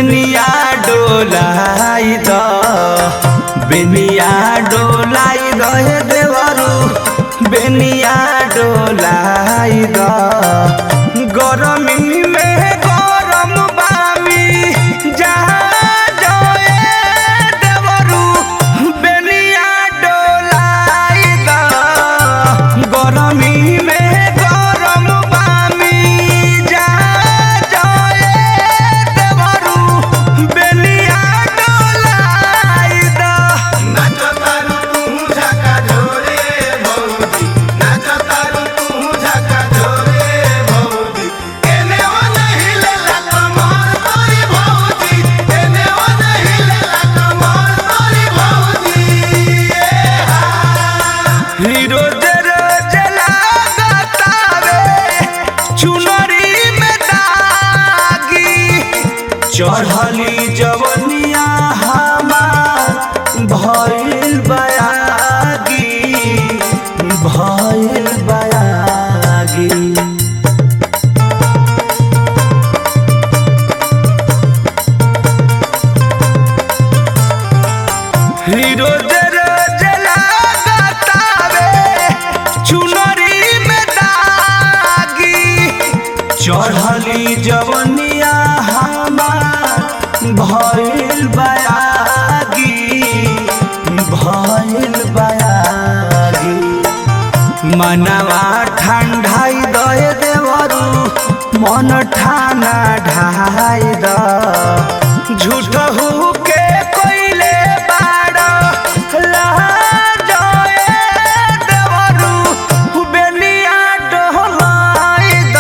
बेनिया डोलाई द बेनिया डोलाई द हे देवरू बेनिया डोलाई द गरमी में गरम बामी जहाँ जोए देवरू बेनिया डोलाई द गरमी में गरम बामी जहाँ जोए देवरू बेनिया डोलाई द नाचो तारू तू झका झोरे भौजी नाचो तारू तू झका झोरे भौजी एने ओने हिलेला कमर तोरी भौजी एने ओने हिलेला कमर तोरी भौजी ए हा हीरो जरो जलागतावे चुनरी में दागी चढ़ली जवनिया हमार भइल बयागी भइल बयागी हीरो जरो जलागतावे चुनरी में दागी चढ़ली जवनिया हमार भइल बयागी भइल बयागी मनवा ठंडाई दए देवरू मन ठाना ढाई द झूठ हु के कोइले बाड़ लाजए देवरू बेनिया डोलाई द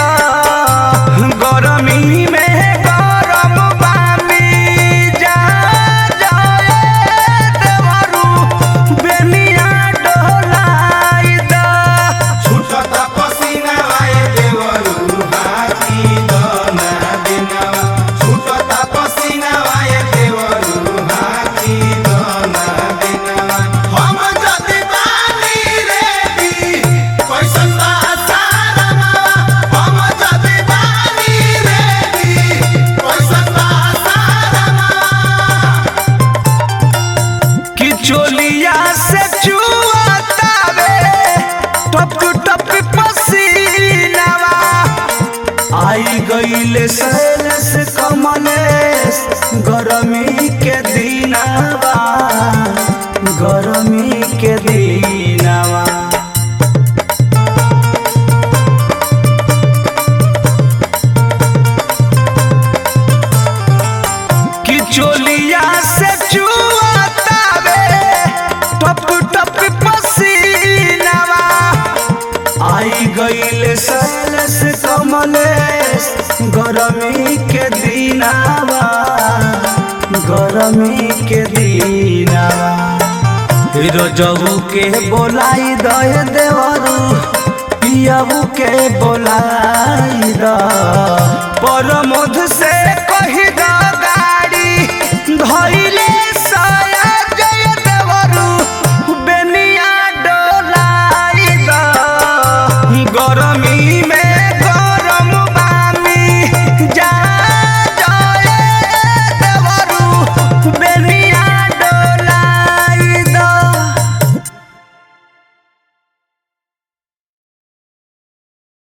गरमी में गरम बामी जा जाए देवरू बेनिया डोलाई द छुटता पसीना आए देवरू हाथी दना दिनवा छुटता पसीना आए देवरू हाथी दना दिनवा हम जदी बानी रेडी कैसन बा सारमा हम जदी बानी रेडी कैसन बा सारमा कि चोलिया से चुआतावे टप टप पसीनावा आई गईले सैलस कमलेस गरमी के दिनावा गरमी के दिनावा कि चोलिया से चुआतावे टप टप पसीनावा आई गईले सैलस कमलेस गरमी के दिनावा गरमी के दिनावा हीरो जबू के बोलाई दे देवरू पियाबू के बोलाई द परमोध से